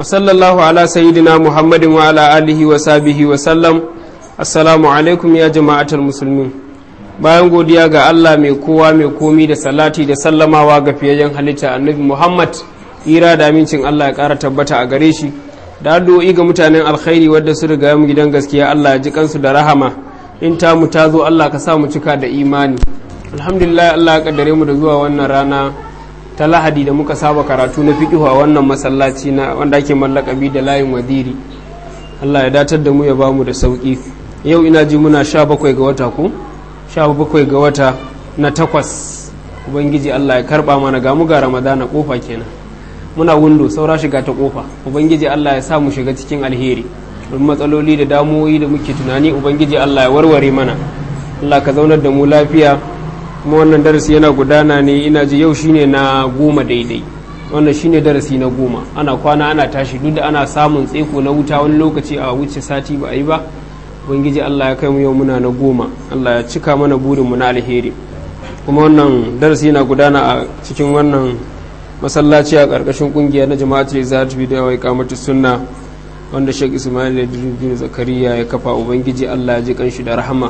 وصلى الله على سيدنا محمد وعلى آله وصحبه وسلم السلام عليكم يا جماعة المسلمين bayan godiya ga Allah mai kowa mai komi da salati da sallamawa ga fiyayyen halitta annabi Muhammad ira da amincin Allah ya ƙara tabbata a gare shi da addu'o'i ga mutanen alkhairi wadda su riga mu gidan gaskiya Allah ya ji kansu da rahama in ta mu ta zo Allah ka sa mu cika da imani alhamdulillah Allah ya kaddare mu da zuwa wannan rana ta lahadi da muka saba karatu na fiqhu a wannan masallaci na wanda ake mallakabi da layin wadiri Allah ya datar da mu ya bamu da sauki yau ina ji muna sha bakwai ga wata ko sha bakwai ga wata na takwas ubangiji Allah ya karba mana ga mu ga ramadana kofa kenan muna windo saura shiga ta kofa ubangiji Allah ya sa mu shiga cikin alheri don matsaloli da damuwoyi da muke tunani ubangiji Allah ya warware mana Allah ka zaunar da mu lafiya kuma wannan darasi yana gudana ne ina ji yau shine na goma daidai wannan shine darasi na goma ana kwana ana tashi duk da ana samun tseko na wuta wani lokaci a wuce sati ba a yi ba ubangiji Allah ya kai mu yau muna na goma Allah ya cika mana burin mu na alheri kuma wannan darasi yana gudana a cikin wannan masallaci a ƙarƙashin ƙungiya na jama'atul izatu bi da wai kamatu sunna wanda Sheikh Ismail bin Zakariya ya kafa ubangiji Allah ya ji kanshi da rahama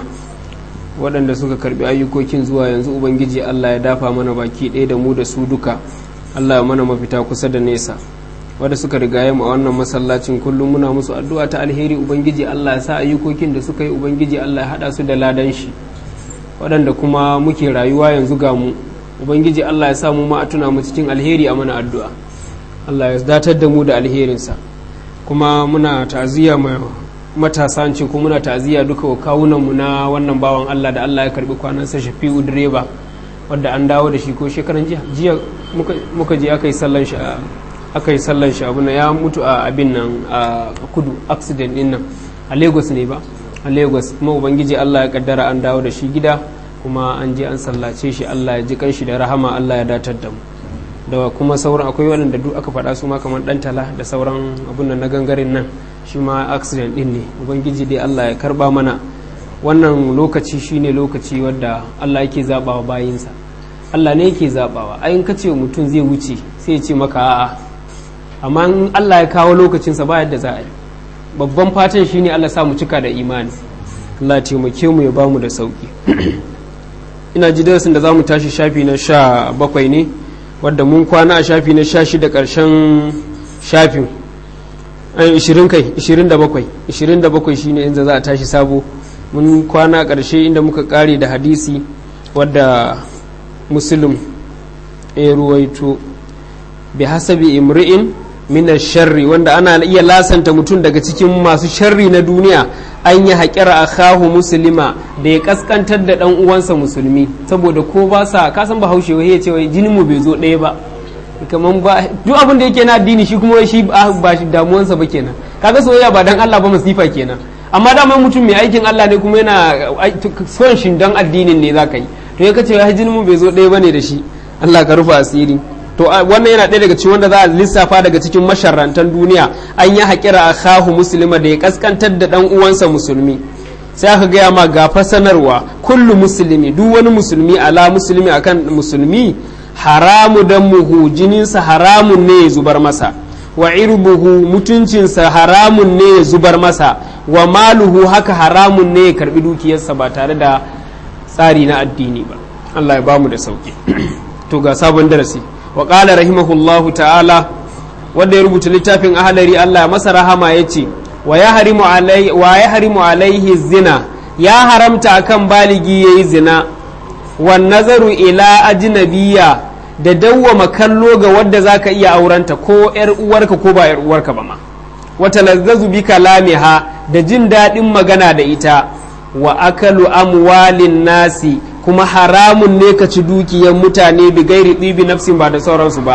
waɗanda suka karbi ayyukokin zuwa yanzu ubangiji Allah ya dafa mana baki ɗaya da mu da su duka Allah ya mana mafita kusa da nesa wadda suka rigaye mu a wannan masallacin kullum muna musu addu'a ta alheri ubangiji Allah ya sa ayyukokin da suka yi ubangiji Allah ya haɗa su da ladan shi waɗanda kuma muke rayuwa yanzu ga mu ubangiji Allah ya sa mu ma a tuna mu cikin alheri a mana addu'a Allah ya datar da mu da alherinsa kuma muna ta'aziyya mai matasa ce ko muna ta'aziyya duka wa kawunanmu na wannan bawan Allah da Allah ya karbi kwanansa Shafi'u direba wadda an dawo da shi ko shekaran jiya jiya muka je aka yi sallan shi aka yi sallan shi abuna ya mutu a abin nan a kudu accident din nan a Lagos ne ba a Lagos kuma ubangiji Allah ya kaddara an dawo da shi gida kuma an je an sallace shi Allah ya ji kanshi da rahama Allah ya datar da mu da kuma sauran akwai waɗanda duk aka faɗa su ma kamar ɗan tala da sauran abun nan na gangaren nan shi ma accident ɗin ne ubangiji dai Allah ya karba mana wannan lokaci shine lokaci wadda Allah yake zabawa bayinsa Allah ne yake zabawa ayin ka ce mutum zai wuce sai ya ce maka a'a amma in Allah ya kawo lokacinsa ba yadda za a yi babban fatan shine Allah sa mu cika da imani Allah ya taimake mu ya bamu da sauki ina ji darasin da za mu tashi shafi na sha bakwai ne wadda mun kwana a shafi na sha shida ƙarshen shafin ishirin kai ishirin da bakwai ishirin da bakwai shine inda za a tashi sabo mun kwana a ƙarshe inda muka ƙare da hadisi wadda musulun ya ruwaito bi hasabi imri'in min sharri wanda ana iya lasanta mutum daga cikin masu sharri na duniya an yi haƙira a kahu musulma da ya kaskantar da ɗan uwansa musulmi saboda ko ba sa kasan ba haushe wai ya ce wai jinin mu bai zo ɗaya ba kaman ba duk abin da yake na addini shi kuma shi ba shi damuwansa ba kenan kaga soyayya ba dan Allah ba masifa kenan amma dama mutum mai aikin Allah ne kuma yana son shi dan addinin ne zaka yi to ya kace wai jinin mu bai zo ɗaya bane da shi Allah ka rufa asiri to wannan yana ɗaya daga cikin wanda za a lissafa daga cikin masharrantan duniya an yi haƙira a kahu musulma da ya kaskantar da ɗan uwansa musulmi sai aka gaya ma ga sanarwa kullu musulmi duk wani musulmi ala musulmi akan musulmi haramu dan muhu jininsa haramun ne ya zubar masa wa irbuhu mutuncinsa haramun ne ya zubar masa wa maluhu haka haramun ne ya karbi dukiyarsa ba tare da tsari na addini ba Allah ya bamu da sauki to ga sabon darasi wa ƙala rahimahullahu ta'ala wanda ya rubuta littafin ahalari Allah masa rahama ya ce wa ya harimu alaihi zina ya haramta akan baligi ya yi zina wa nazaru ila ajnabiya da dawwama kallo ga wadda za ka iya aurenta ko ‘yar uwarka ko ba ‘yar uwarka ba ma wata lazzazu bi kalamiha da jin daɗin magana da ita wa akalu amwalin nasi kuma haramun ne ka ci dukiyar mutane bi gairi ɗibi nafsin ba da sauransu ba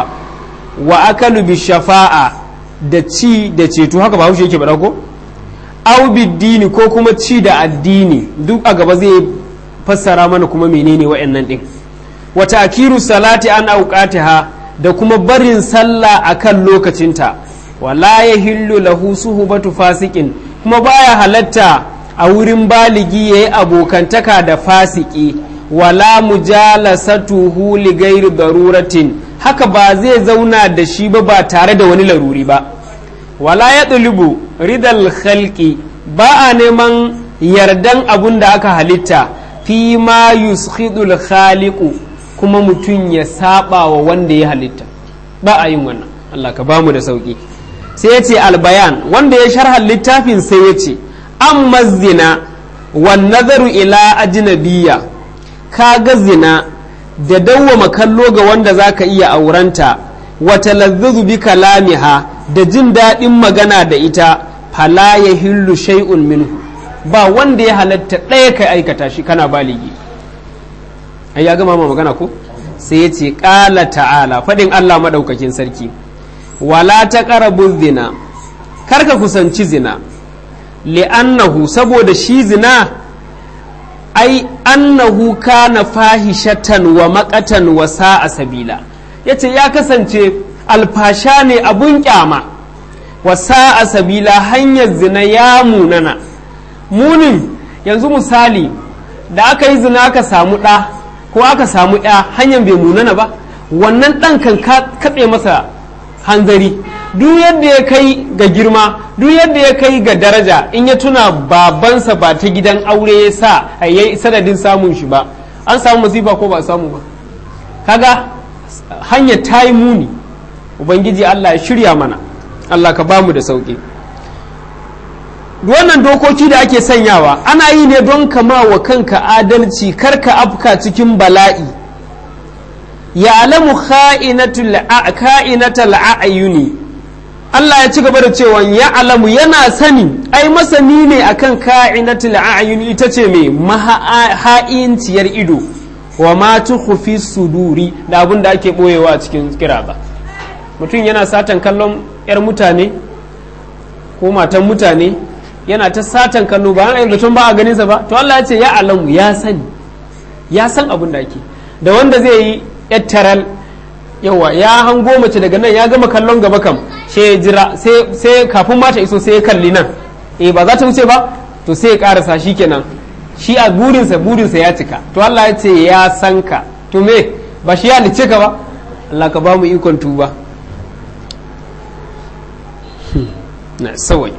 wa akalu bi shafa'a da ci da ceto haka ba haushe yake bada ko au dini ko kuma ci da addini duk a gaba zai fassara mana kuma menene wa'annan ɗin wata akiru salati an auqatiha da kuma barin sallah akan lokacinta wala yahillu lahu suhbatu fasikin kuma baya halatta a wurin baligi yayi abokantaka da fasiki wala mujalasatuhu li gairi daruratin haka ba zai zauna da shi ba ba tare da wani laruri ba wala ya ɗulubu ridal khalqi ba a neman yardan abun da aka halitta fi ma yushidul khaliqu kuma mutum ya saba wa wanda ya halitta ba a yin wannan Allah ka bamu da sauki sai ya ce albayan wanda ya sharha littafin sai ya ce amma zina wan nazaru ila ajnabiyya ka ga zina da dawwama kallo ga wanda zaka iya aurenta wa talazzuzu bi kalamiha da jin daɗin magana da ita fala ya hillu shay'un minhu ba wanda ya halatta ɗaya kai aikata shi kana baligi ai ya gama ma magana ko sai ya ce ƙala ta'ala faɗin Allah maɗaukakin sarki wala ta ƙarabu zina karka kusanci zina li'annahu saboda shi zina ai annahu kana fahishatan wa maƙatan wa sa'a sabila yace ya kasance alfasha ne abun kyama wa sa'a sabila hanyar zina ya munana munin yanzu misali da aka yi zina aka samu ɗa ko aka samu ya hanyar bai munana ba wannan ɗan kan katse masa hanzari duk yadda ya kai ga girma duk yadda ya kai ga daraja in ya tuna babansa ba ta gidan aure ya sa a yi sanadin samun shi ba an samu masifa ko ba samu ba kaga hanyar ta yi muni ubangiji allah ya shirya mana allah ka bamu da sauƙi wannan dokoki da ake sanyawa ana yi ne don kama wa kanka adalci karka afka cikin bala'i ya alamu ka'inatal a'ayuni Allah ya ci gaba da cewa ya alamu yana sani ai masani ne akan ka'inatul a'ayuni ita ce mai maha'inciyar ido wa ma tukhfi suduri da abin da ake boyewa a cikin kiraba mutum yana satan kallon 'yar mutane ko matan mutane yana ta satan kallo ba yana zaton ba a ganinsa ba to Allah ya ce ya alamu ya sani ya san abin da ake da wanda zai yi yattaral yawa ya hango mace daga nan ya gama kallon gaba kam sai ya jira sai kafin mata iso sai ya kalli nan eh ba za ta wuce ba to sai ya karasa shi kenan shi a burinsa burinsa ya cika to Allah ya ce ya san ka to me ba shi ya lice ka ba Allah ka ba mu ikon tuba na sawai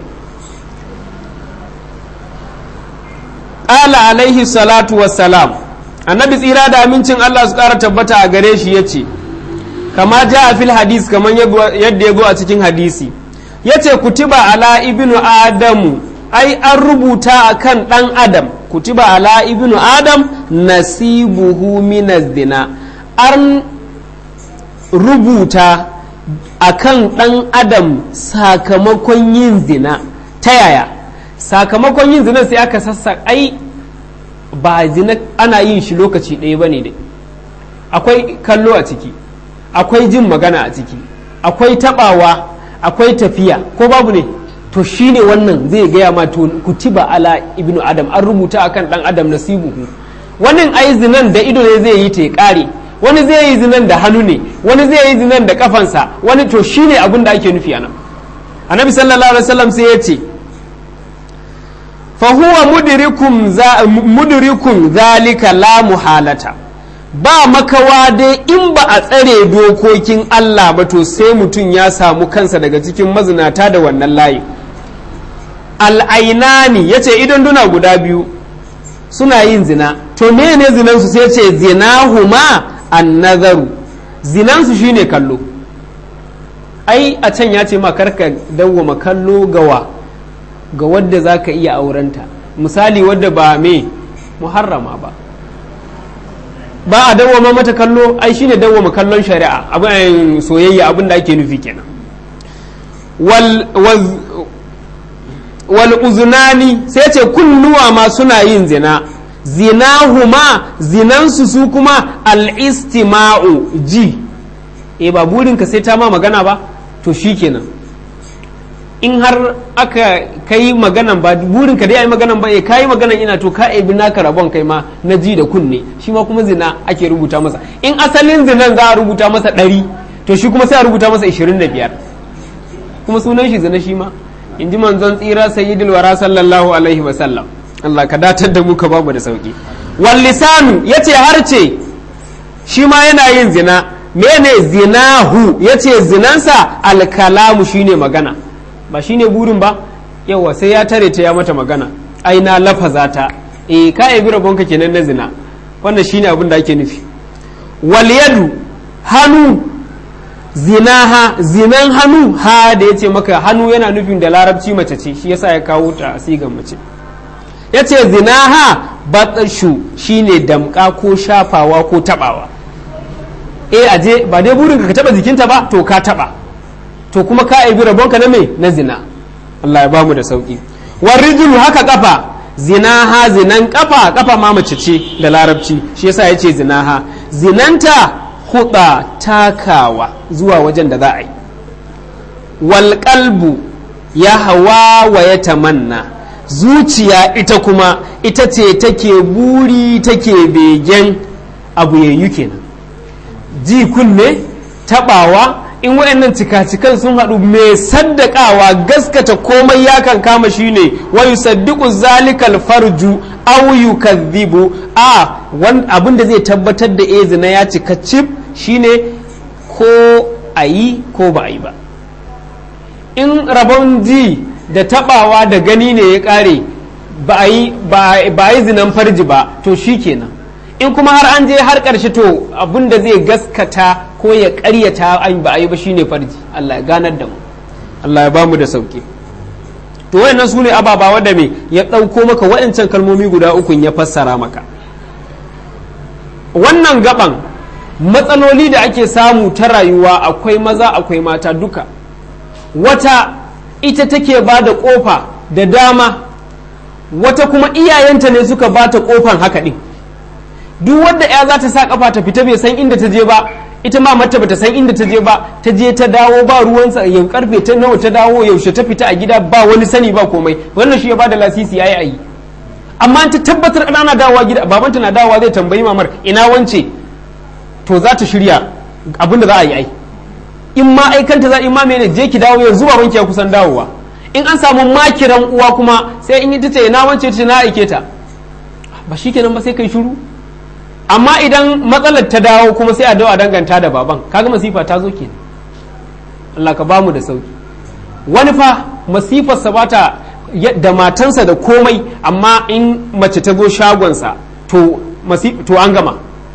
ƙala alaihi salatu wassalam annabi tsira da amincin Allah su ƙara tabbata a gare shi ya ce kama ja a fil hadis kamar yadda ya go a cikin hadisi ya ce kutiba ala ibnu adamu ai an rubuta a kan ɗan adam kutiba ala ibnu adam nasibuhu minaz zina an rubuta a kan ɗan adam sakamakon yin zina ta yaya sakamakon yin zina sai aka sassa ai ba zina ana yin shi lokaci ɗaya ba ne dai akwai kallo a ciki akwai jin magana a ciki akwai taɓawa akwai tafiya ko babu ne to shine wannan zai gaya ma to kutiba ala ibnu adam an rubuta akan ɗan adam nasibuhu wannan ai zinan da ido ne zai yi ta ya ƙare wani zai yi zinan da hannu ne wani zai yi zinan da kafansa wani to shine abin da ake nufi anan annabi sallallahu alaihi wasallam sai ya ce fahuwa mudrikun zalika la muhalata ba makawa dai in ba a tsare dokokin Allah ba to sai mutum ya samu kansa daga cikin mazinata da wannan layi al'ainani ya ce idan duna guda biyu suna yin zina to mene zinansu sai ce zinahuma an nazaru zinansu shine kallo ai a can ya ce ma karka dawwama kallo gawa ga wadda za ka iya aurenta misali wadda ba me muharrama ba ba a dawwama mata kallo ai shine dawwama kallon shari'a abin soyayya abin da ake nufi kenan wal wal uzunani sai ce kunnuwa ma suna yin zina zinahuma zinansu su kuma al-istima'u ji e ba burinka sai ta ma magana ba to shikenan in har aka kai maganan ba burinka dai ai maganan ba e kai maganan ina to ka ebi naka rabon kai ma na ji da kunne shi ma kuma zina ake rubuta masa in asalin zinan za a rubuta masa ɗari to shi kuma sai a rubuta masa 25 kuma sunan shi zina shi ma in ji manzon tsira sayyidul wara sallallahu alaihi wa sallam Allah ka datar da mu ka bamu da sauki wal lisanu yace harce shi ma yana yin zina mene zinahu yace zinansa alkalamu shine magana ba shine burin ba yawa sai ya tare ta ya mata magana ai na lafaza ta eh ka yabi rabonka kenan na zina wannan shine abin da ake nufi wal yadu hannu zinaha zinan hannu ha da yace maka hannu yana nufin da larabci mace ce shi yasa ya kawo ta a sigan mace yace zinaha batsashu shine damka ko shafawa ko tabawa eh aje ba dai burin ka taba jikinta ba to ka taba to kuma ka aibi rabonka na me na zina Allah ya bamu da sauki warijulu haka kafa zinaha zinan kafa kafa ma mace ce da larabci shi yasa yace zinaha zinanta huda takawa zuwa wajen da za a yi wal qalbu ya hawa wa ya tamanna zuciya ita kuma ita ce take buri take begen abu yayyu kenan ji kunne tabawa in wayannan cikacikan sun haɗu mai saddakawa gaskata komai ya kan kama shine wa yusaddiqu zalikal farju aw yukadhibu a abin da zai tabbatar da eh zina ya cika cif shine ko a yi ko ba a yi ba in rabon ji da tabawa da gani ne ya kare ba a yi zinan farji ba to shi kenan in kuma har an je har ƙarshe to abin da zai gaskata ko ya ƙaryata an ba a yi ba shine farji Allah ya ganar da mu Allah ya bamu da sauki to wayannan su ne ababa wadda me ya ɗauko maka waɗancan kalmomi guda uku ya fassara maka wannan gaban matsaloli da ake samu ta rayuwa akwai maza akwai mata duka wata ita take ba da ƙofa da dama wata kuma iyayenta ne suka ba ta ƙofan haka ɗin duk wanda ya za ta sa kafa ta fita bai san inda ta je ba ita ma mata bata san inda ta je ba ta je ta dawo ba ruwansa yau karfe ta nawa ta dawo yaushe ta fita a gida ba wani sani ba komai wannan shi ya bada lasisi yayi ayi amma ta tabbatar ana dawowa gida babanta na dawowa zai tambayi mamar ina wance to za ta shirya abinda za a yi ai in ma aikanta za in ma mene je ki dawo yanzu babanki ya kusan dawowa in an samu makiran uwa kuma sai in yi ta ce ina wance ta na aike ta ba shikenan ba sai kai shiru amma idan matsalar ta dawo kuma sai a dawo a danganta da baban kaga masifa ta zo kenan Allah ka bamu da sauki wani fa masifarsa ba ta da matansa da komai amma in mace ta zo shagonsa to to an gama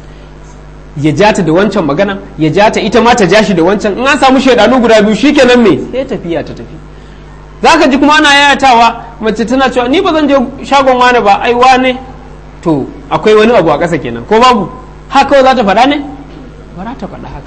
ya ja ta da wancan magana ya ja ta ita ma ta ja shi da wancan in an samu shaidanu guda biyu shikenan me sai tafiya ta tafi zaka ji kuma ana yayatawa mace tana cewa ni ba zan je shagon wani ba ai wane to akwai wani abu a ƙasa kenan ko babu haka za ta faɗa ne ba za ta faɗa haka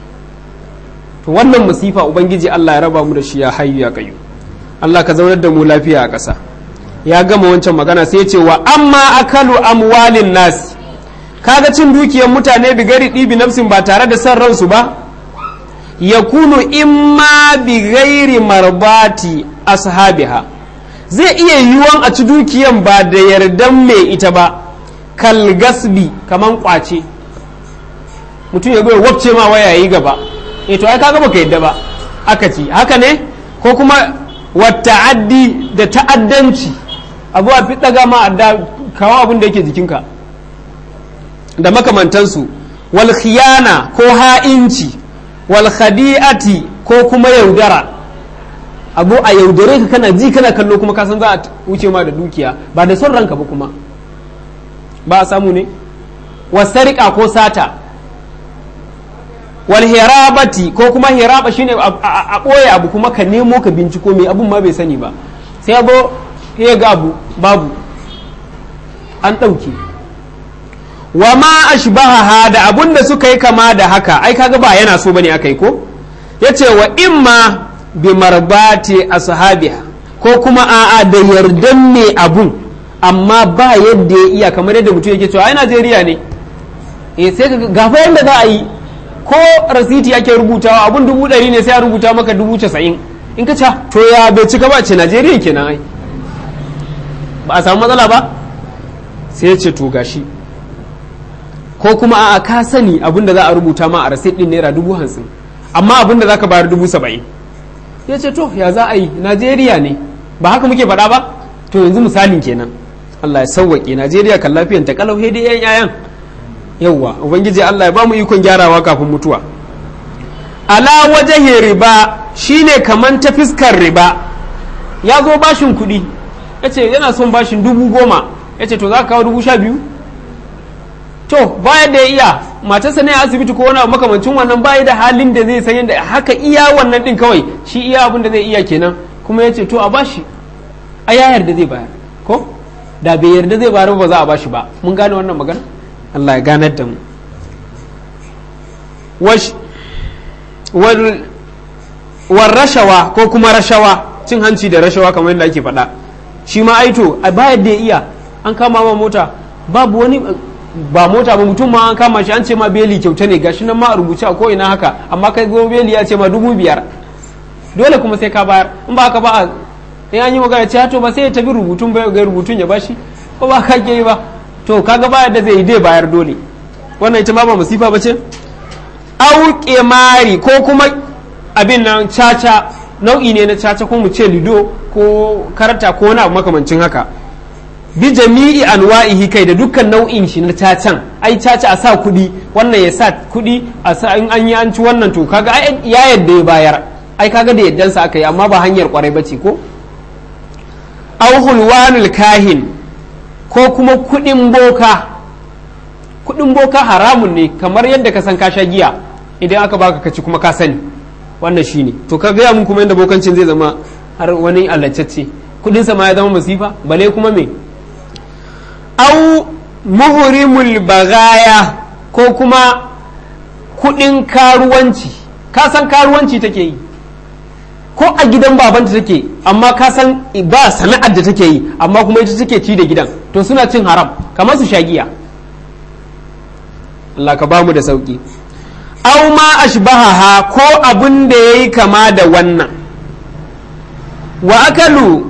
to wannan masifa ubangiji Allah ya raba mu da shi ya hayyu ya kayu Allah ka zaunar da mu lafiya a ƙasa ya gama wancan magana sai ya ce wa amma akalu amwalin nasi kaga cin dukiyar mutane bi gari ɗibi nafsin ba tare da son ransu ba ya kunu imma bi gairi marbati ashabiha zai iya yiwuwan a ci dukiyan ba da yardan mai ita ba kal gasbi kaman kwace mutum ya goya wabce ma waya yi gaba e to ai kaga baka yadda ba aka ci haka ne ko kuma wata'addi da ta'addanci abu a fi daga ma adda kawo abin da yake jikinka da makamantansu wal khiyana ko ha'inci wal khadi'ati ko kuma yaudara abu a yaudare ka kana ji kana kallo kuma kasan za a wuce ma da dukiya ba da son ranka ba kuma ba a samu ne wasarika ko sata wal hirabati ko kuma hiraba shine a ɓoye abu kuma ka nemo ka binciko mai abun ma bai sani ba sai abu ya ga abu babu an ɗauke wa ma ashbaha da abun da suka yi kama da haka ai kaga ba yana so bane aka yi ko yace wa imma bi marbati ashabiha ko kuma a'a da yardan mai abun amma ba yadda ya iya kamar yadda mutum yake cewa ai Najeriya ne eh sai ka gafa yadda za a yi ko rasiti ake rubutawa abun dubu ɗari ne sai a rubuta maka dubu casa'in in ka ce to ya bai cika ba ce Najeriya kenan ai ba a samu matsala ba sai ya ce to gashi ko kuma a ka sani abin da za a rubuta ma a rasit din naira dubu hamsin amma abin da za ka bayar dubu saba'in ya ce to ya za a yi najeriya ne ba haka muke faɗa ba to yanzu misalin kenan allah ya sauwaƙe najeriya kan lafiyan ta kalau dai yan yayan yawwa ubangiji allah ya ba mu ikon gyarawa kafin mutuwa ala wajahin riba shine kaman ta fiskar riba ya zo bashin kuɗi ya ce yana son bashin dubu goma ya ce to za ka kawo dubu sha biyu to bayan da ya iya matarsa ne a asibiti ko wani abu makamancin wannan bayi da halin da zai san yadda haka iya wannan din kawai shi iya abin da zai iya kenan kuma ya ce to a bashi a ya yarda zai bayar ko da bai yarda zai bayar ba za a bashi ba mun gane wannan magana Allah ya ganar da mu war rashawa ko kuma rashawa cin hanci da rashawa kamar yadda ake faɗa shi ma aito a bayar da ya iya an kama ma mota babu wani ba mota ba mutum ma an kama shi an ce ma beli kyauta ne gashi nan ma a rubuce a ko'ina haka amma kai go beli ya ce ma dubu biyar dole kuma sai ka bayar in ba ka ba a in an yi magana ce to ba sai ya tafi rubutun ba ga rubutun ya bashi ko ba ka ke yi ba to kaga bayar da zai yi dai bayar dole wannan ita ma ba masifa ba ce auke mari ko kuma abin nan caca nau'i ne na caca ko mu ce lido ko karata ko wani abu makamancin haka bi jami'i anwa'ihi kai da dukkan nau'in shi na cacan ai caca a sa kuɗi wannan ya sa kuɗi a sa in an yi an ci wannan to kaga ai ya yadda ya bayar ai kaga da yaddansa aka yi amma ba hanyar kwarai bace ko aw hulwanul kahin ko kuma kuɗin boka kuɗin boka haramun ne kamar yadda ka san ka sha giya idan aka baka ka ci kuma ka sani wannan shine to ka gaya mun kuma yadda bokancin zai zama har wani allacacce kudinsa ma ya zama masifa bale kuma me au muhurimul bagaya ko kuma kudin karuwanci ka san karuwanci take yi ko a gidan babanta take amma ka san ba sana'ar da take yi amma kuma ita take ci da gidan to suna cin haram kamar su shagiya Allah ka bamu da sauki au ma ashbahaha ko abin da yayi kama da wannan wa akalu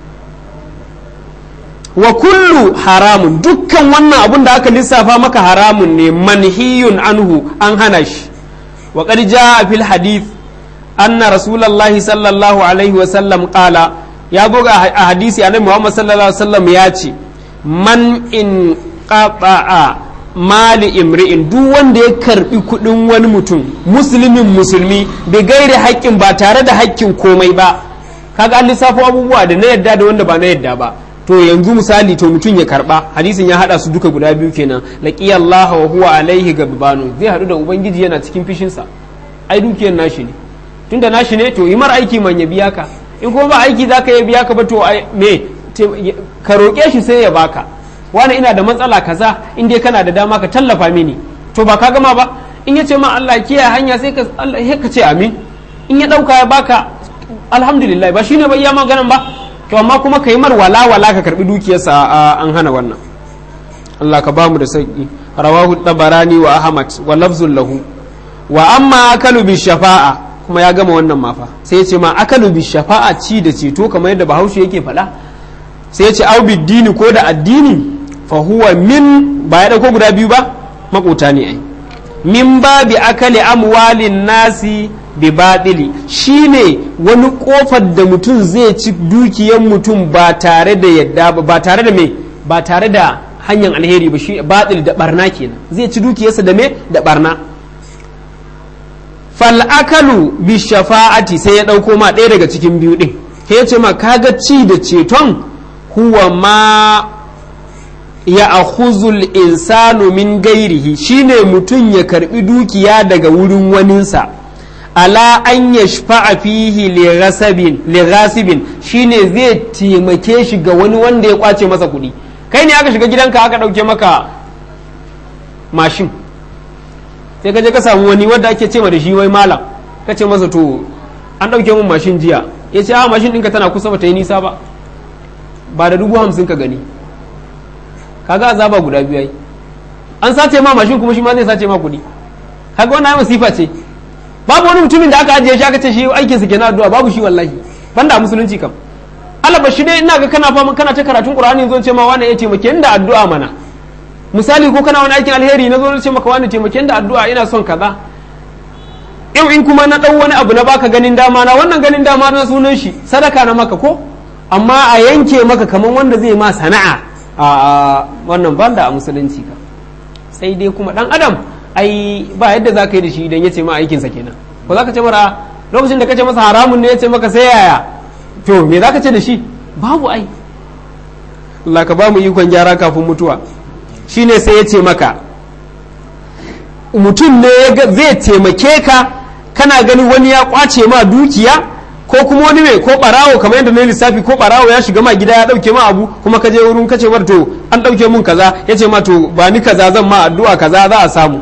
wa kullu haramun dukkan wannan abun da aka lissafa maka haramun ne manhiyun anhu an hana shi wa qad jaa fil hadith anna rasulullahi sallallahu alaihi wa sallam qala ya goga a hadisi annabi Muhammad sallallahu alaihi wa sallam ya ce man in qata'a mali imri'in duk wanda ya karbi kudin wani mutum musulmin musulmi bai gaire haƙƙin ba tare da haƙƙin komai ba kaga an lissafo abubuwa da na yadda da wanda ba na yadda ba to yanzu misali to mutum ya karba hadisin ya hada su duka guda biyu kenan laqiya Allah wa huwa alaihi gabanu zai hadu da ubangiji yana cikin fishinsa ai dukiyar nashi ne tunda nashi ne to yi mar aiki man ya biya ka in kuma ba aiki zaka ya biya ka ba to me ka roƙe shi sai ya baka wani ina da matsala kaza in dai kana da dama ka tallafa mini to ba ka gama ba in ya ce ma Allah kiyaye hanya sai ka Allah ka ce amin in ya dauka ya baka alhamdulillah ba shine bai ya maganan ba to amma kuma ka yi mar wala wala ka karbi dukiyarsa an hana wannan Allah ka bamu da sauki rawahu tabarani wa ahmad wa lafzul lahu wa amma akalu bi shafa'a kuma ya gama wannan mafa sai ya ce ma akalu bi shafa'a ci da ceto kamar yadda bahaushe yake faɗa sai ya ce au dini ko da addini fa huwa min ba ya dauko guda biyu ba makota ne ai min babi akali amwalin nasi bi baɗili shi ne wani ƙofar da mutum zai ci dukiyar mutum ba tare da yadda ba tare da me ba tare da hanyar alheri ba shi baɗil da barna kenan zai ci dukiyarsa da me da barna fal'akalu bi shafa'ati sai ya ɗauko ma ɗaya daga cikin biyu ɗin ya ce ma kaga ci da ceton huwa ma ya akhuzul insanu min gairihi shine mutum ya karbi dukiya daga wurin waninsa ala an ya shafa'a fihi lighasibin shine zai taimake shi ga wani wanda ya kwace masa kuɗi kai ne aka shiga gidanka aka ɗauke maka mashin sai ka je ka samu wani wanda ake ce da shi wai malam ka ce masa to an ɗauke min mashin jiya ya ce a mashin ɗinka tana kusa ba ta yi nisa ba ba da dubu hamsin ka gani kaga azaba guda biyu ai an sace ma mashin kuma shi ma zai sace ma kuɗi kaga wannan masifa ce babu wani mutumin da aka ajiye shi aka ce shi aikin sa kenan addu'a babu shi wallahi banda musulunci kam Allah ba shi dai ina ga kana fama kana ta karatun Qur'ani zo ce ma wani ya taimake ni da addu'a mana misali ko kana wani aikin alheri na zo na ce maka wani taimake ni da addu'a ina son kaza yau in kuma na dau wani abu na baka ganin dama na wannan ganin dama na sunan shi sadaka na maka ko amma a yanke maka kaman wanda zai ma sana'a a wannan banda a musulunci ka sai dai kuma dan adam ai ba yadda za ka yi da shi idan ya ce ma aikinsa kenan ko za ka ce mara lokacin da ka ce masa haramun ne ya ce maka sai yaya to me za ka ce da shi babu ai Allah ka ba mu ikon gyara kafin mutuwa shine sai ya ce maka mutum ne zai taimake ka kana gani wani ya kwace ma dukiya ko kuma wani mai ko barawo kamar yadda na lissafi ko barawo ya shiga ma gida ya dauke ma abu kuma ka je wurin kace mar to an dauke mun kaza ya ce ma to ba ni kaza zan ma addu'a kaza za a samu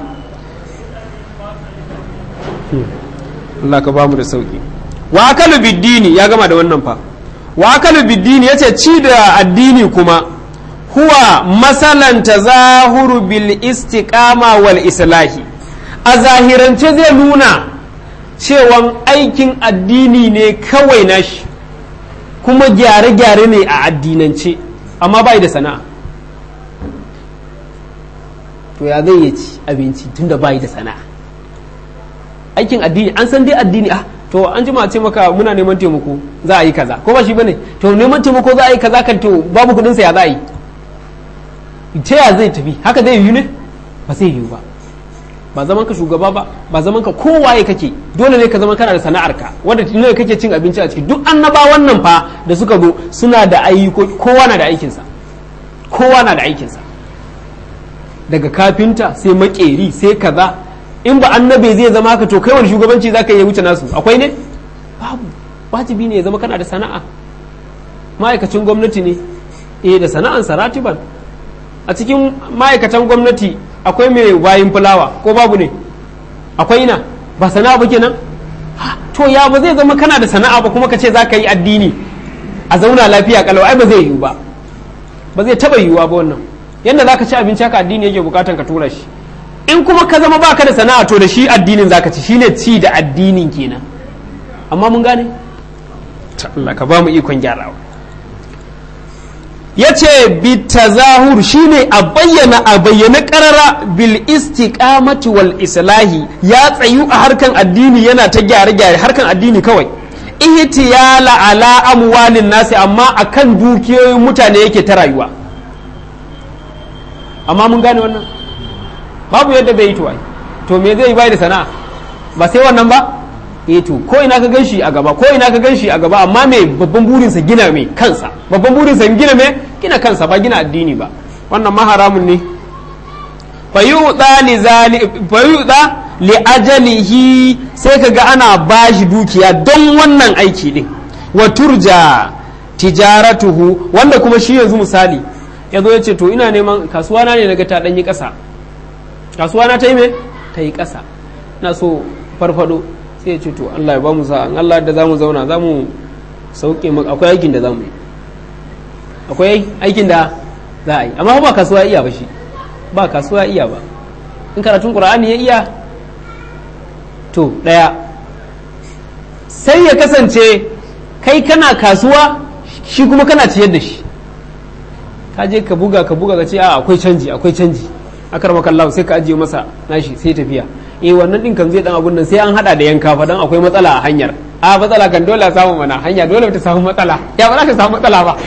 Allah ka ba mu da sauki wa akalu biddini ya gama da wannan fa wa akalu biddini yace ci da addini kuma huwa masalan tazahuru bil istiqama wal islahi a zahirance zai nuna cewan aikin addini ne kawai nashi kuma gyare-gyare ne a addinance amma bai da sana'a to ya zai ci abinci tunda bai da sana'a aikin addini an san dai addini ah to an jima ce maka muna neman taimako za a yi kaza ko ba shi bane to neman taimako za a yi kaza kan to babu kudin sa ya za a yi ta ya zai tafi haka zai yi ne ba zai yiwu ba ba zaman ka shugaba ba ba zaman ka kowaye kake dole ne ka zama kana da sana'arka wanda ne kake cin abinci a ciki duk annaba wannan fa da suka zo suna da ayyuko kowa na da aikinsa kowa na da aikinsa daga kafinta sai makeri sai kaza in ba annabe zai zama haka to kai wani shugabanci zaka iya wuce nasu akwai ne babu wajibi ne ya zama kana da sana'a ma'aikacin gwamnati ne eh da sana'an saratiban a cikin ma'aikatan gwamnati akwai mai wayin fulawa ko babu ne akwai ina ba sana'a ba kenan to ya ba zai zama kana da sana'a ba kuma ka ce za ka yi addini a zauna lafiya kalau ai ba zai yiwu ba ba zai taba yiwuwa ba wannan yadda za ka ci abinci haka addini yake bukatan ka tura shi in kuma ka zama baka da sana'a to da shi addinin zaka ci shine ci da addinin kenan amma mun gane Allah ka ba mu ikon gyarawa ya ce bitazahur shine a bayyana a bayyana karara bil istiqamati wal islahi ya tsayu a harkan addini yana ta gyare-gyare harkan addini kawai ihtiyala ala amwalin nasi amma akan dukiyoyin mutane yake ta rayuwa amma mun gane wannan babu yadda bai yi to to me zai yi bai da sana'a ba sai wannan ba eh to ko ina ka ganshi a gaba ko ina ka ganshi a gaba amma me babban burinsa gina me kansa babban burinsa gina me gina kansa ba gina addini ba wannan ma haramun ne fayuda li zali fayuda li ajalihi sai kaga ana bashi dukiya don wannan aiki din wa turja tijaratuhu wanda kuma shi yanzu misali yazo ya ce to ina neman kasuwa na ne daga ta danyi kasa kasuwa na ta yi me ta yi kasa na so farfado sai ya ce to Allah ya ba mu sa'a Allah da za mu zauna za mu sauke maka akwai aikin da za mu yi akwai aikin da za a yi amma ba kasuwa iya ba shi ba kasuwa iya ba in karatun qur'ani ya iya to daya sai ya kasance kai kana kasuwa shi kuma kana ciyar da shi ka je ka buga ka buga ka ce a akwai canji akwai canji akar makallahu sai ka ajiye masa nashi sai tafiya eh wannan din kan zai dan abun nan sai an hada da yanka fa dan akwai matsala a hanyar a matsala kan dole a samu mana hanya dole ta samu matsala ya ba za ta samu matsala ba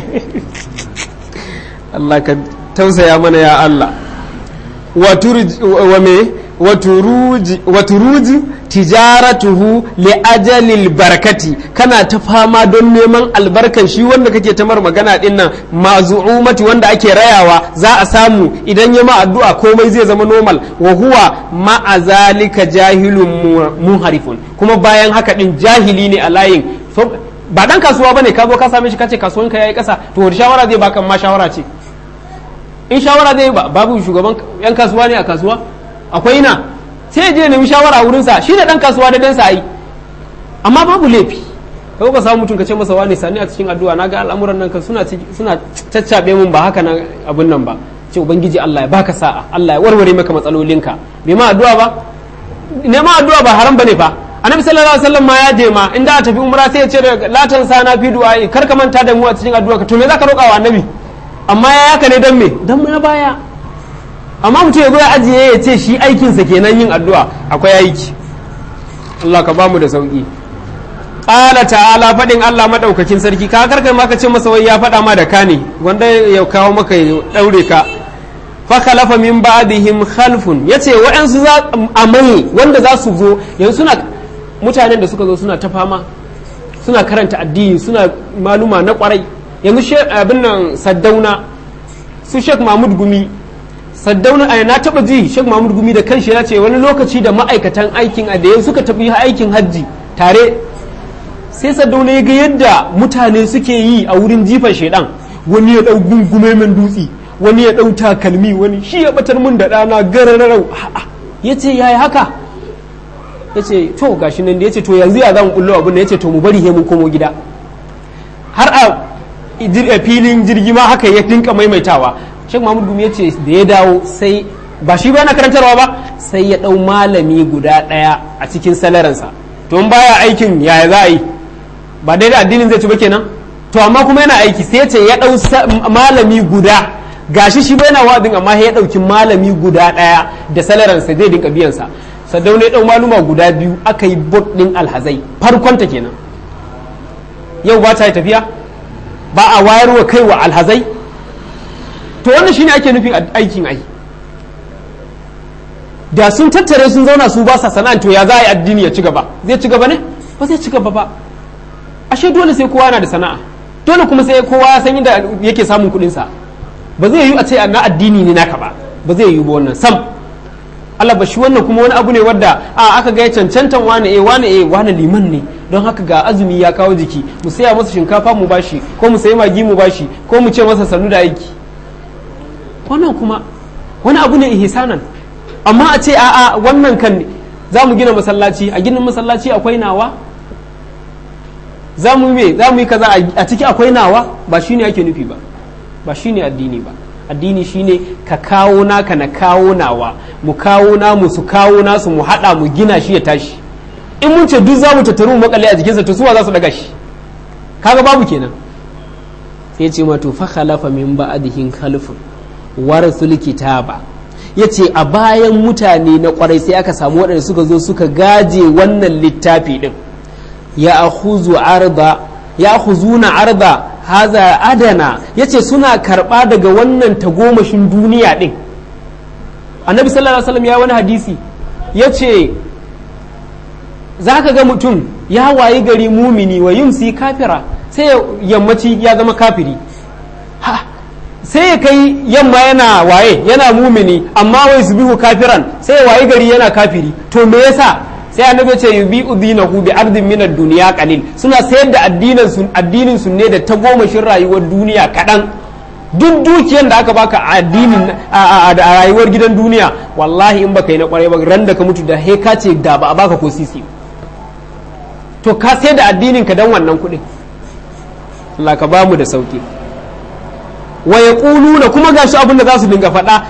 Allah ka tausaya mana ya Allah wa turji wa me wa turuji wa turuji tijaratuhu li ajalil barakati kana ta fama don neman albarkan shi wanda kake tamar magana din nan mazu'umati wanda ake rayawa za a samu idan ya ma addu'a komai zai zama normal wa huwa ma'a zalika jahilun muharifun kuma bayan haka din jahili ne a layin ba dan kasuwa bane ka zo ka same shi kace kasuwanka yayi kasa to wani shawara zai baka ma shawara ce in shawara zai babu shugaban yan kasuwa ne a kasuwa akwai na sai je nemi shawara a wurinsa shi ne dan kasuwa da dan sa'i amma babu laifi kai ka samu mutum ka ce masa wani sani a cikin addu'a naga al'amuran nan kan suna suna caccabe mun ba haka nan abun nan ba ce ubangiji Allah ya baka sa'a Allah ya warware maka matsalolinka bai ma addu'a ba neman addu'a ba haram bane fa annabi sallallahu alaihi wasallam ma ya je ma inda a tafi umra sai ya ce latan sana fi du'a kar ka manta da mu a cikin addu'a ka to me zaka roƙa wa annabi amma ya yaka ne don me don na baya amma mutum ya zo ya ajiye ya ce shi aikinsa kenan yin addu'a akwai aiki Allah ka bamu da sauki ƙala ta'ala faɗin Allah maɗaukakin sarki ka karkar maka ce masa wai ya faɗa ma da ka ne wanda ya kawo maka ya ɗaure ka fakalafa min ba'dihim khalfun yace wa'ansu za a mai wanda za su zo yanzu suna mutanen da suka zo suna ta fama suna karanta addini suna maluma na kwarai yanzu abin nan saddauna su sheikh mahmud gumi saddauna a na taba ji sheikh mahmud gumi da kanshi ya ce wani lokaci da ma'aikatan aikin a da suka tafi aikin hajji tare sai saddauna ya ga yadda mutane suke yi a wurin jifan shaidan wani ya dau gungume min dutse wani ya dau takalmi wani shi ya batar mun da dana garararau ya ce yayi haka ya ce to gashi nan da ya ce to yanzu ya zan kullo abin da ya ce to mu bari he mun komo gida har a filin jirgi ma haka ya dinka maimaitawa Sheikh Mahmud Gumi ya ce da ya dawo sai ba shi ba na karantarwa ba sai ya ɗau malami guda ɗaya a cikin salaransa to in baya aikin yaya za a yi ba daidai addinin zai ci ba kenan to amma kuma yana aiki sai ce ya ɗau malami guda gashi shi bai na wa'azin amma ya ɗauki malami guda ɗaya da salaransa zai dinka biyansa sadau ne ɗau maluma guda biyu aka yi bot ɗin alhazai farkonta kenan yau ba ta yi tafiya ba a wayarwa kai wa alhazai to wannan shine ake nufin aikin ai da sun tattare sun zauna su ba sa sana'an to ya za a yi addini ya ci gaba zai ci gaba ne ba zai ci gaba ba ashe dole sai kowa na da sana'a dole kuma sai kowa ya san inda yake samun kuɗin sa ba zai yi a ce na addini ne naka ba ba zai yi ba wannan sam Allah ba shi wannan kuma wani abu ne wadda a aka ga cancantan wani eh wani eh wani liman ne don haka ga azumi ya kawo jiki mu saya masa shinkafa mu bashi ko mu sayi magi mu bashi ko mu ce masa sannu da aiki wannan kuma wani abu ne ihsanan amma a ce a'a wannan kan za mu gina masallaci a ginin masallaci akwai nawa za mu me za mu yi kaza a ciki akwai nawa ba shine ake nufi ba ba shine addini ba addini shine ka kawo naka na kawo nawa mu kawo namu su kawo nasu mu hada mu gina shi ya tashi in mun ce duk za mu tattaru mu makale a jikinsa to suwa za su daga shi kaga babu kenan sai ce ma to fa khalafa min ba'dihin khalfun warasul kitaba yace a bayan mutane na kwarai sai aka samu waɗanda suka zo suka gaje wannan littafi din ya akhuzu arda ya akhuzuna arda haza adana yace suna karba daga wannan tagomashin duniya din annabi sallallahu alaihi wasallam ya wani hadisi yace zaka ga mutum ya wayi gari mumini wa yumsi kafira sai yammaci ya zama kafiri ha sai ya kai yamma yana waye yana mumini amma wai su bihu kafiran sai ya wayi gari yana kafiri to me yasa sai annabi ce yubi udinahu bi ardin min ad-dunya qalil suna sayar da addinin sun addinin sun ne da ta gomashin rayuwar duniya kadan duk dukiyar da aka baka a addinin a rayuwar gidan duniya wallahi in baka yi na kwarai ba ran da ka mutu da he ka ce da ba a baka ko sisi to ka sai da addinin ka dan wannan kuɗin Allah ka bamu da sauki wa yaquluna kuma gashi abin da za su dinga faɗa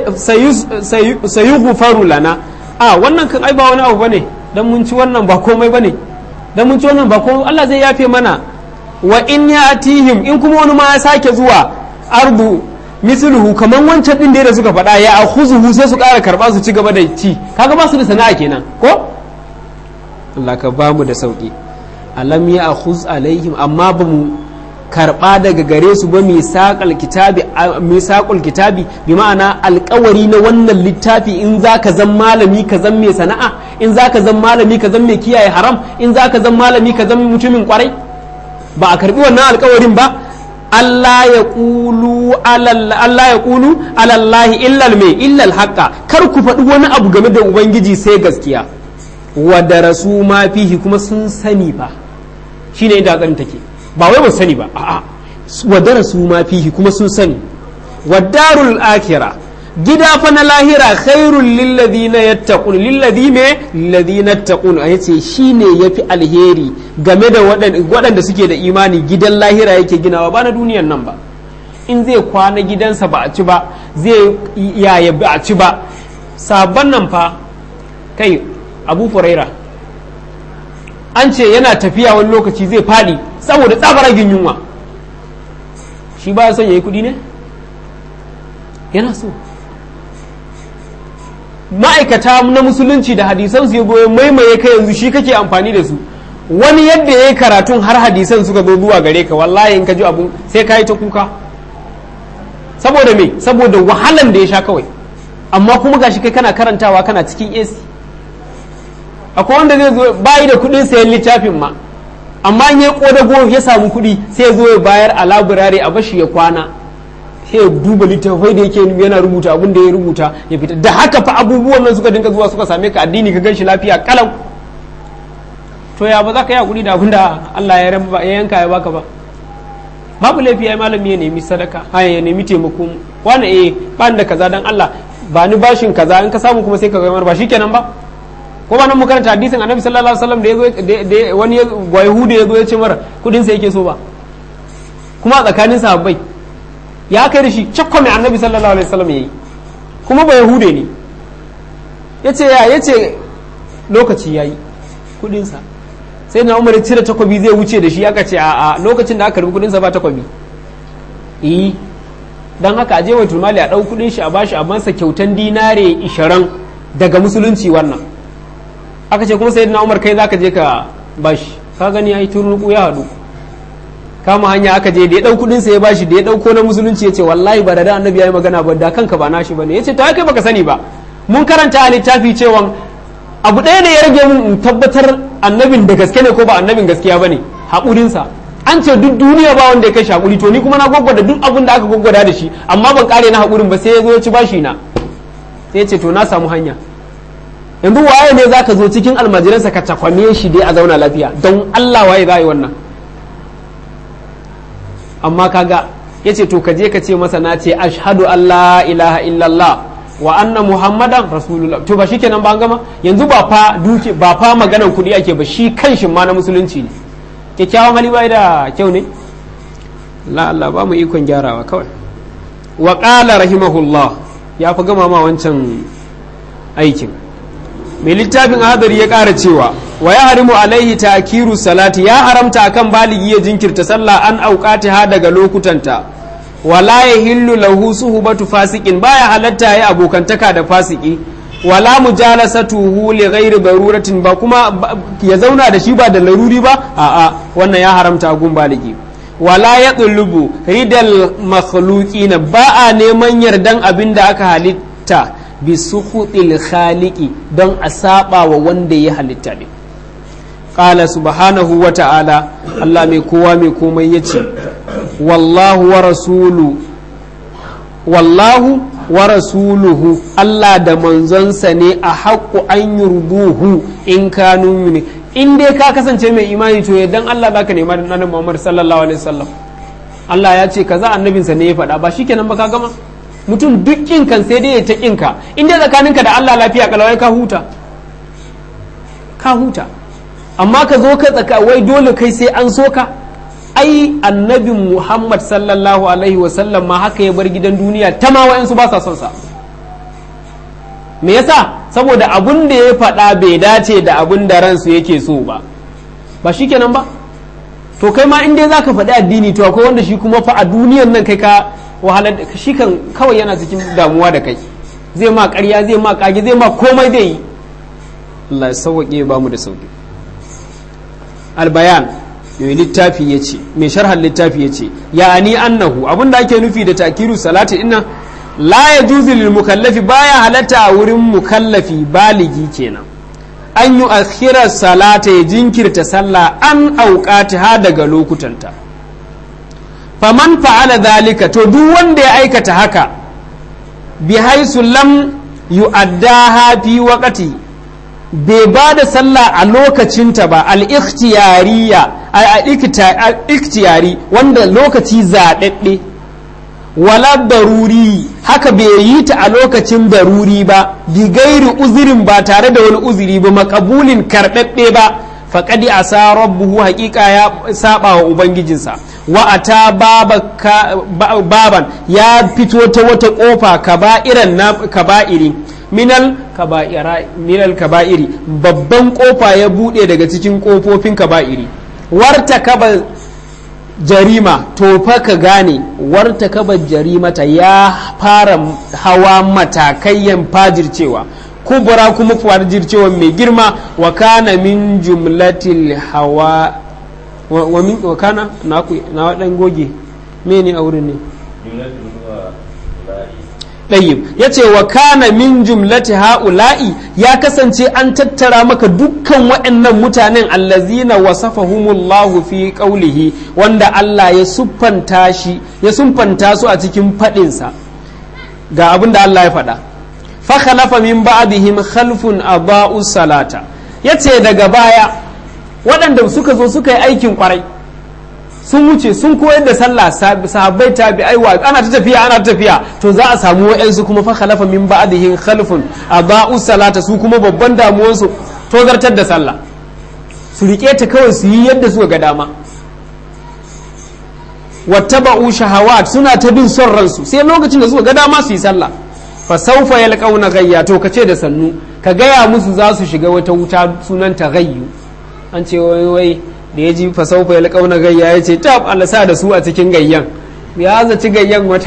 sayu gufaru lana a wannan kan ai ba wani abu bane dan mun ci wannan ba komai bane dan mun ci wannan ba komai Allah zai yafe mana wa in yatihim in kuma wani ma ya sake zuwa ardu misluhu kaman wancan din da suka faɗa ya akhuzuhu sai su ƙara karba su ci gaba da ci kaga ba su da sana'a kenan ko Allah ka ba mu da sauki alam ya akhuz alaihim amma ba mu karba daga gare su ba misaqal kitabi misaqul kitabi bi ma'ana alƙawari na wannan littafi in zaka zan malami ka zan mai sana'a in zaka zan malami ka zan mai kiyaye haram in zaka zan malami ka zan mutumin kwarai ba a karbi wannan alƙawarin ba Allah ya ƙulu Allah ya ƙulu alallahi illal mai illal haƙƙa kar ku faɗi wani abu game da ubangiji sai gaskiya wa darasu ma fihi kuma sun sani fa shine inda hatsarin take ba wai ba sani ba a'a wa darasu ma fihi kuma sun sani wa darul akhira gida fa na lahira khairul lilladhina yattaqun lilladhi me lilladhina yattaqun yace shine yafi alheri game da waɗanda suke da imani gidan lahira yake ginawa ba na duniyan nan ba in zai kwana gidansa ba a ci ba zai yaya ba a ci ba sabon nan fa kai abu furaira an ce yana tafiya wani lokaci zai faɗi saboda tsabaragin yunwa shi ba son ya yi kuɗi ne yana so ma'aikata na musulunci da hadisan su ya goyo maimaye ka yanzu shi kake amfani da su wani yadda ya yi karatun har hadisan suka zo zuwa gare ka wallahi in ka ji abun sai ka yi ta kuka saboda me saboda wahalan da ya sha kawai amma kuma gashi kai kana karantawa kana cikin AC akwai wanda zai zo bayi da kudin sayan littafin ma amma in ya kodago ya samu kuɗi sai ya zo ya bayar a laburare a bashi ya kwana sai ya duba littafai da yake yana rubuta abin da ya rubuta ya fita da haka fa abubuwan nan suka dinga zuwa suka same ka addini ka gan shi lafiya kalau to ya ba za ka yi hakuri da abin da Allah ya yanka ya baka ba babu laifi ya malami ya nemi sadaka ha ya nemi taimako wani eh ban da kaza dan Allah ba ni bashin kaza in ka samu kuma sai ka gamar ba shikenan ba ko ba nan mu karanta hadisin annabi sallallahu alaihi wasallam da yazo da wani yahuda yazo ya ce mara kudin sa yake so ba kuma a tsakanin sahabbai ya kai da shi cakko mai annabi sallallahu alaihi wasallam yayi kuma ba yahude ne yace ya yace lokaci yayi kudin sa sai na umar cire takobi zai wuce da shi aka ce a lokacin da aka karbi kudin sa ba takobi eh dan haka aje wa turmali a dau kudin shi a bashi a masa kyautan dinare 20 daga musulunci wannan aka ce kuma sayyidina umar kai zaka je ka bashi ka gani yayi turnuku ya hadu kama hanya aka je da ya dau kudin sa ya bashi da ya dauko na musulunci yace wallahi ba da da annabi yayi magana ba da kanka ba nashi bane yace to kai baka sani ba mun karanta a littafi cewa abu ɗaya ne ya rage mun in tabbatar annabin da gaske ne ko ba annabin gaskiya bane haƙurin sa an ce duk duniya ba wanda ya kai haƙuri to ni kuma na gwaggwada duk abin da aka gwaggwada da shi amma ban kare na haƙurin ba sai ya zo ya ci bashi na sai ya ce to na samu hanya yanzu waye ne zaka zo cikin almajiransa ka cakwame shi dai a zauna lafiya don Allah waye za yi wannan amma kaga ya ce to ka je ka ce masa na ce ashhadu Allah ilaha illallah wa anna muhammadan rasulullah to ba shikenan ba an gama yanzu ba fa duke ba fa maganan kuɗi ake ba shi kanshin ma na musulunci ne kyakkyawan hali bai da kyau ne la Allah ba mu ikon gyarawa kawai wa qala rahimahullah ya fi gama ma wancan aikin mai littafin hadari ya ƙara cewa wa ya harimu alaihi takiru salati ya haramta akan baligi ya jinkirta sallah an auƙati ha daga lokutanta wala ya hillu lahu suhbatu fasikin baya halatta ya abokantaka da fasiki wala mujalasatuhu li ghairi daruratin ba kuma ya zauna da shi ba da laruri ba a'a wannan ya haramta a gun baligi wala ya tsulubu ridal makhluqina ba a neman yardan abin da aka halitta bi suhutil khaliqi don a saba wa wanda ya halitta ne qala subhanahu wa ta'ala Allah mai kowa mai komai yace wallahu wa rasulu wallahu wa rasuluhu Allah da manzonsa ne a haƙƙu an yurduhu in kanu mini in dai ka kasance mai imani to yaddan Allah zaka nema da annabi Muhammad sallallahu alaihi wasallam Allah ya ce kaza annabinsa ne ya faɗa ba shikenan ba ka gama mutum duk kan sai dai ya ta kinka in dai tsakaninka da Allah lafiya kalawai ka huta ka huta amma ka zo ka tsaka wai dole kai sai an so ka ai annabin Muhammad sallallahu alaihi wasallam ma haka ya bar gidan duniya ta ma wa'yansu ba sa son sa me yasa saboda abun da ya faɗa bai dace da abun da ransu yake so ba ba shikenan ba to kai ma in dai zaka faɗi addini to akwai wanda shi kuma fa a duniyan nan kai ka wahalar da shi kan kawai yana cikin damuwa da kai zai ma ƙarya zai ma ƙage zai ma komai zai yi Allah ya sauwaƙe ba mu da sauƙi albayan mai littafi ya ce mai sharhan littafi ya ce ya ni annahu abinda ake nufi da takiru salati ina la ya juzu lil mukallafi baya halatta a wurin mukallafi baligi kenan an yi akhirar salata ya jinkirta sallah an auƙati ha daga lokutanta faman fa'ala zalika to duk wanda ya aikata haka bi haisu lam yu'addaha fi waqti bai ba da sallah a lokacinta ba al-ikhtiyariya al-ikhtiyari wanda lokaci zaɗaɗɗe wala daruri haka bai yi ta a lokacin daruri ba bi gairi uzurin ba tare da wani uzuri ba makabulin karɓaɓɓe ba faƙadi a sa rabbuhu haƙiƙa ya saba wa ubangijinsa wa'ata baban ya fito ta wata ƙofa kaba'iran na kaba'iri minal minal kaba'iri babban ƙofa ya buɗe daga cikin ƙofofin kaba'iri warta kaba jarima to fa ka gane warta kaba jarimata ya fara hawa matakayyan fajircewa kubura kuma fajircewa mai girma wa kana min jumlatil hawa wa min wa kana na ku na dan goge me ne a wurin ne ɗayyib ya ce wa kana min jumlati ha'ula'i ya kasance an tattara maka dukkan waɗannan mutanen allazina wasafahumullahu fi qawlihi wanda Allah ya siffanta shi ya siffanta su a cikin faɗinsa ga abin da Allah ya faɗa fa khalafa min ba'dihim khalfun adaa'u salata yace daga baya waɗanda suka zo suka yi aikin kwarai sun wuce sun koyar da sallah sahabbai tabi'ai wa ana ta tafiya ana ta tafiya to za a samu wa'ansu kuma fa khalafa min ba'dihim khalfun adaa'u salata su kuma babban damuwar su tozartar da sallah su rike ta kawai su yi yadda suka ga dama wattaba'u shahawat suna ta bin son ransu sai lokacin da suka ga dama su yi sallah fa sawfa yalqauna gayya to kace da sannu ka gaya musu za su shiga wata wuta sunanta gayyu an ce wai wai da ya ji fasaufa ya kauna gayya ya ce tab Allah sa da su a cikin gayyan ya zaci gayyan wata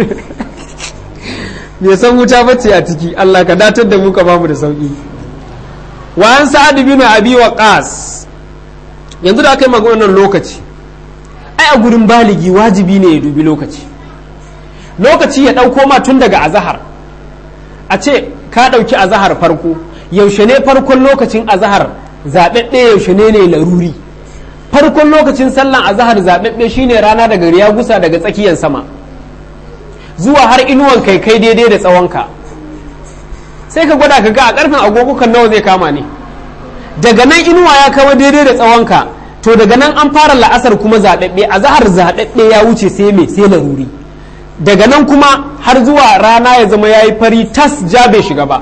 bai san wuta bace a ciki Allah ka datar da mu ka bamu da sauki wa an sa'ad bin abi waqas yanzu da aka yi maganar lokaci ai a gurin baligi wajibi ne ya dubi lokaci lokaci ya dauko ma tun daga azahar a ce ka dauki azahar farko yaushe ne farkon lokacin azahar zaɓaɓɓe yaushe ne ne laruri farkon lokacin sallan azahar zaɓaɓɓe shine rana daga riya gusa daga tsakiyar sama zuwa har inuwan kai kai daidai da tsawonka sai ka gwada ka ga a ƙarfin agogo kan nawa zai kama ne daga nan inuwa ya kawo daidai da tsawonka to daga nan an fara la'asar kuma zaɓaɓɓe azahar zaɓaɓɓe ya wuce sai me sai laruri daga nan kuma har zuwa rana ya zama ya yi fari tas ja bai shiga ba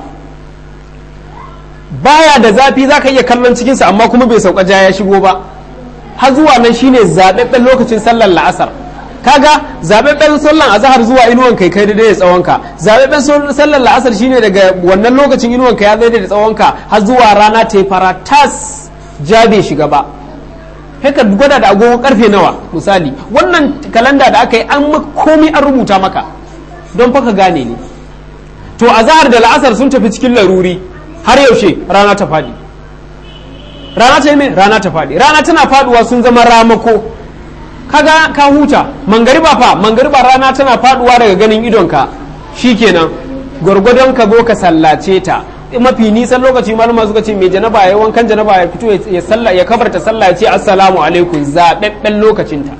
baya da zafi za ka iya kallon cikinsa amma kuma bai sauka ja ya shigo ba har zuwa nan shine zaɓaɓɓen lokacin sallar la'asar kaga zaɓaɓɓen sallar azahar zuwa inuwan kai kai daidai da tsawonka zaɓaɓɓen sallar la'asar shine daga wannan lokacin inuwan ka ya daidai da tsawonka har zuwa rana ta fara tas ja bai shiga ba haka gwada da agogo karfe nawa misali wannan kalanda da aka yi an komi an rubuta maka don faka gane ne to azahar da la'asar sun tafi cikin laruri har yaushe rana ta faɗi rana ta yi mai rana ta faɗi rana tana faɗuwa sun zama ramako kaga ka huta mangariba fa mangariba rana tana faɗuwa daga ganin idonka shikenan gwargwadon ka zo ka sallace ta mafi nisan lokaci malama suka ce mai janaba ya wankan janaba ya fito ya sallah ya kabarta sallah ya ce assalamu alaikum zaɓaɓɓen lokacinta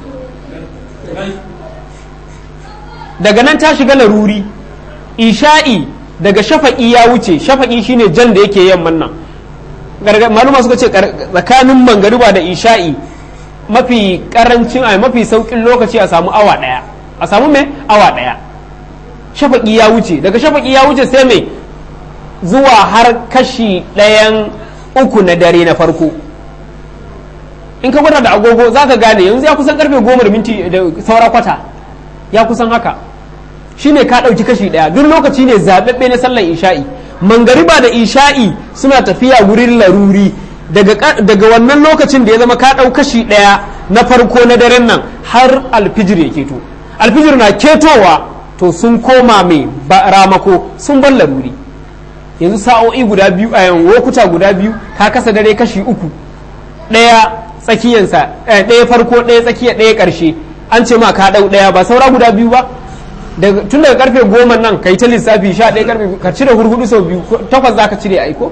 daga nan ta shiga laruri isha'i daga shafa'i ya wuce shafa'i shine jan da yake yamman nan maluma suka ce tsakanin mangariba da isha'i mafi karancin a mafi saukin lokaci a samu awa daya a samu mai awa daya shafa'i ya wuce daga shafa'i ya wuce sai mai zuwa har kashi ɗayan uku na dare na farko in ka gwada da agogo za ka gane yanzu ya kusan karfe goma da minti da saura kwata ya kusan haka shine ka ɗauki kashi ɗaya duk lokaci ne zaɓaɓɓe na sallar isha'i mangariba da isha'i suna tafiya wurin laruri daga wannan lokacin da ya zama ka ɗau kashi ɗaya na farko na daren nan har alfijir ya keto alfijir na ketowa to sun koma mai ramako sun bar laruri yanzu sa'o'i guda biyu a yan lokuta guda biyu ka kasa dare kashi uku ɗaya tsakiyansa ɗaya farko ɗaya tsakiya ɗaya ƙarshe an ce ma ka ɗau ɗaya ba saura guda biyu ba tun daga karfe goma nan ka yi ta lissafi sha ɗaya karfe ka cire hurhudu sau biyu takwas za ka cire aiko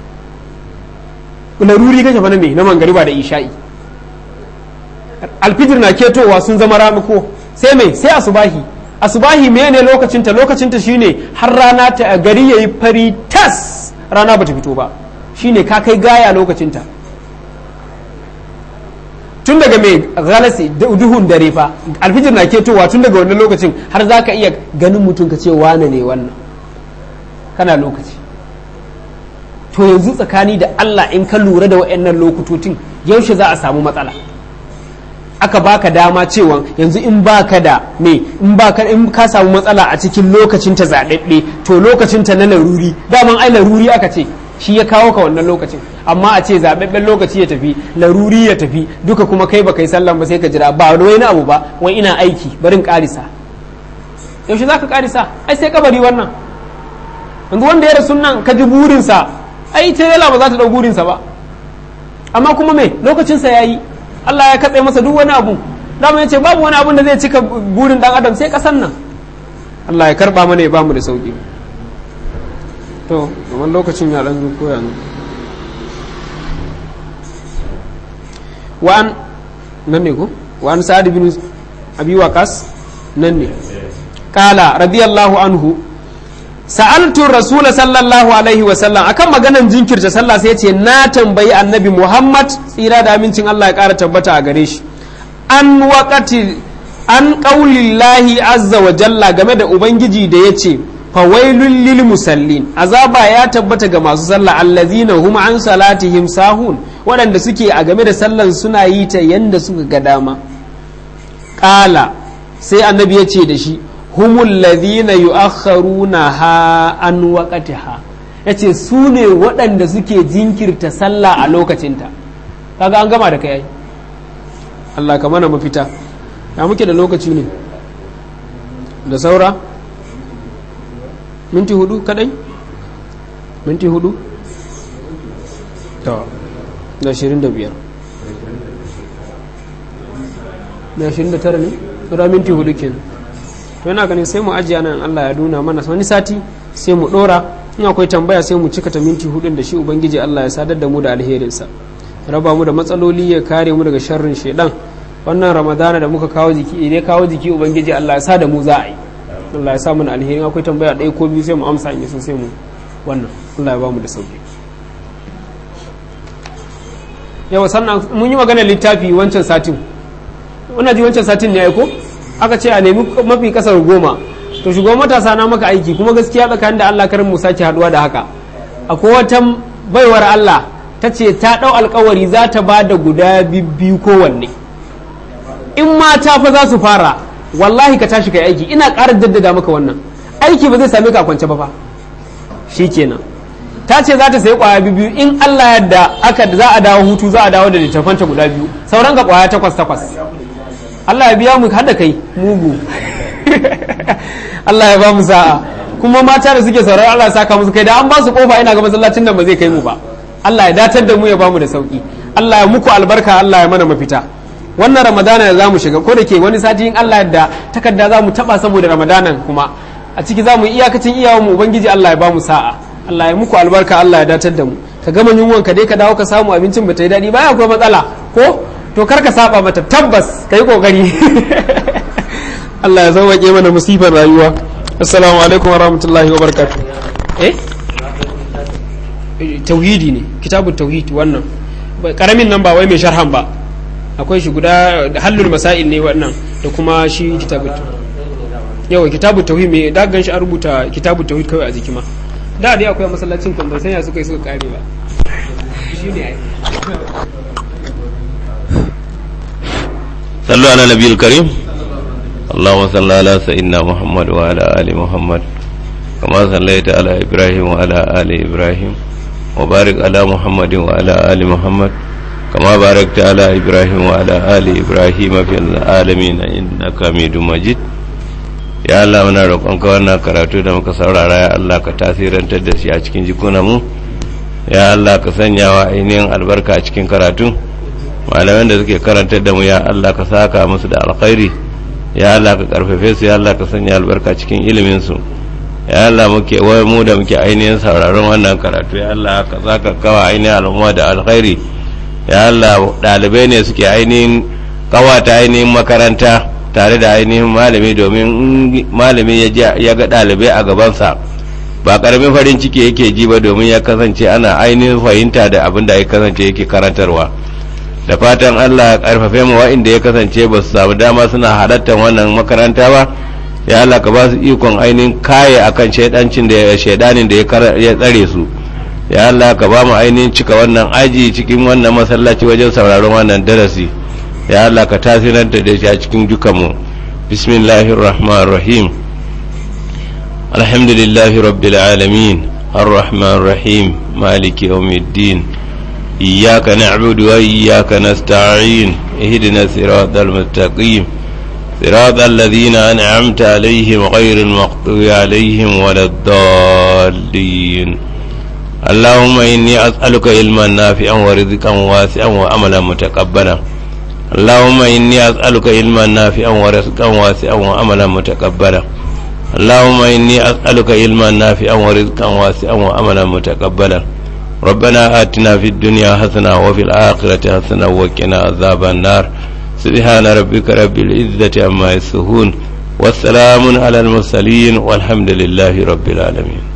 laruri kake bana me na mangariba da isha'i alfijir na ketowa sun zama ramako sai mai sai asubahi asubahi mene lokacinta lokacinta shine har rana ta gari yayi fari tas rana bata fito ba shine ka kai gaya lokacinta tun daga mai galasi duhun dare fa alfijir na ketowa tun daga wannan lokacin har za ka iya ganin mutum ka ce wane ne wannan kana lokaci to yanzu tsakani da Allah in ka lura da waɗannan lokutotin yaushe za a samu matsala aka baka dama cewa yanzu in baka da me in baka in ka samu matsala a cikin lokacin ta zaɗaɗɗe to lokacin ta na laruri daman ai laruri aka ce shi ya kawo ka wannan lokacin amma a ce zaɓaɓɓen lokaci ya tafi laruri ya tafi duka kuma kai ba kai sallan ba sai ka jira ba wani abu ba wai ina aiki barin ƙarisa yaushe za ka ƙarisa ai sai kabari wannan yanzu wanda ya rasu nan ka ji burinsa ai ta yala ba za ta ɗau burinsa ba amma kuma me lokacinsa ya yi Allah ya katse masa duk wani abu dama ya ce babu wani abun da zai cika burin ɗan adam sai ƙasan nan Allah ya karba mana ya ba mu da sauki to wani lokacin ya ɗan koya ne wa'an nan ne ko wa'an sa'ad bin abi waqas nan ne kala radiyallahu anhu sa'altu rasul sallallahu alaihi wa sallam akan maganan jinkirta sallah sai ce na tambayi annabi muhammad tsira da amincin Allah ya kara tabbata a gare shi an waqati an qaulillahi azza wa jalla game da ubangiji da yace fawailul lil musallin azaba ya tabbata ga masu sallah allazina hum an salatihim sahun waɗanda suke a game da sallan suna yi ta yanda suka ga dama ƙala sai annabi ya ce da shi humul ladhina yu'akhkharuna ha an waqtiha yace su ne waɗanda suke jinkirta sallah a lokacinta kaga an gama da kai ai Allah ka mana mafita ya muke da lokaci ne da saura minti hudu kadai minti hudu to da ashirin da biyar da ashirin da tara ne tsura minti hudu kenan to yana ganin sai mu ajiye nan Allah ya nuna mana wani sati sai mu dora in akwai tambaya sai mu cika ta minti hudun da shi ubangiji Allah ya sadar da mu da alherinsa raba mu da matsaloli ya kare mu daga sharrin shedan wannan ramadana da muka kawo jiki idan kawo jiki ubangiji Allah ya sa da mu za a yi Allah ya sa mana alherin akwai tambaya ɗaya ko biyu sai mu amsa in so sai mu wannan Allah ya ba mu da sauki yawa sannan mun yi magana littafi wancan satin wannan ji wancan satin ne ya ko aka ce a nemi mafi kasar goma to shugaban matasa na maka aiki kuma gaskiya tsakanin da Allah karin mu sake haduwa da haka akwai wata baiwar Allah ta ce ta ɗau alkawari za ta ba da guda biyu kowanne in mata fa za su fara wallahi ka tashi kai aiki ina ƙara jaddada maka wannan aiki ba zai same ka kwance ba fa shikenan ta ce za ta sayi kwaya biyu in Allah yadda aka za a dawo hutu za a dawo da littafanta guda biyu sauran ka kwaya takwas takwas Allah ya biya mu hada kai mugu Allah ya ba mu sa'a kuma mata da suke saurari Allah ya saka musu kai da an ba su kofa ina ga masallacin da ba zai kai mu ba Allah ya datar da mu ya ba mu da sauki Allah ya muku albarka Allah ya mana mafita wannan ramadana da za mu shiga ko da ke wani sati in Allah yadda takarda za mu taba saboda ramadanan kuma a ciki za mu iyakacin iyawan mu ubangiji Allah ya ba mu sa'a Allah ya muku albarka Allah ya datar da mu ka gama yunwan ka dai ka dawo ka samu abincin ba ta yi daɗi baya akwai matsala ko to kar ka saba mata tabbas ka yi kokari Allah ya sauwaƙe mana musifar rayuwa assalamu alaikum wa rahmatullahi wa barakatuh eh tauhidi ne kitabun tauhid wannan karamin nan ba wai mai sharhan ba akwai shi guda hallul masail ne wannan da kuma shi kitabun yawa kitabun tauhid mai da gan shi an rubuta kitabun tauhid kawai a jiki ma da dai akwai masallacin kan ban sanya suka yi suka kare ba shi ne ai صلوا على النبي الكريم اللهم صل على سيدنا محمد وعلى آل محمد كما صليت على إبراهيم وعلى آل إبراهيم وبارك على محمد وعلى آل محمد كما باركت على إبراهيم وعلى آل إبراهيم في العالمين إنك حميد مجيد ya Allah muna roƙonka wannan karatu da muka saurara ya Allah ka tasirantar da shi a cikin jikunanmu ya Allah ka sanya wa ainihin albarka a cikin karatu malaman da suke karantar da mu ya Allah ka saka musu da alkhairi ya Allah ka karfafe su ya Allah ka sanya albarka cikin ilimin su ya Allah muke wai mu da muke ainihin sauraron wannan karatu ya Allah ka saka kawa ainihin al'umma da alkhairi ya Allah dalibai ne suke ainihin kawata ainihin makaranta tare da ainihin malami domin malami ya ga dalibai a gabansa ba karamin farin ciki yake ji ba domin ya kasance ana ainihin fahimta da abin da ya kasance yake karantarwa da fatan Allah ya karfafe mu wa'inda ya kasance ba su samu dama suna halartar wannan makaranta ba ya Allah ka ba su ikon ainihin kaye akan shaidancin da shaidanin da ya tsare su ya Allah ka ba mu ainihin cika wannan aji cikin wannan masallaci wajen sauraron wannan darasi ya Allah ka tasiranta da shi a cikin dukanmu bismillahir rahmanir rahim alhamdulillahi rabbil alamin الرحمن الرحيم مالك يوم الدين إياك نعبد وإياك نستعين اهدنا الصراط المستقيم صراط الذين أنعمت عليهم غير المغضوب عليهم ولا الضالين اللهم إني أسألك علما نافعا ورزقا واسعا وعملا متقبلا اللهم إني أسألك علما نافعا ورزقا واسعا وعملا متقبلا اللهم إني أسألك علما نافعا ورزقا واسعا وعملا متقبلا ربنا آتنا في الدنيا حسنة وفي الآخرة حسنة وقنا عذاب النار سبحان ربك رب العزة عما يصفون والسلام على المرسلين والحمد لله رب العالمين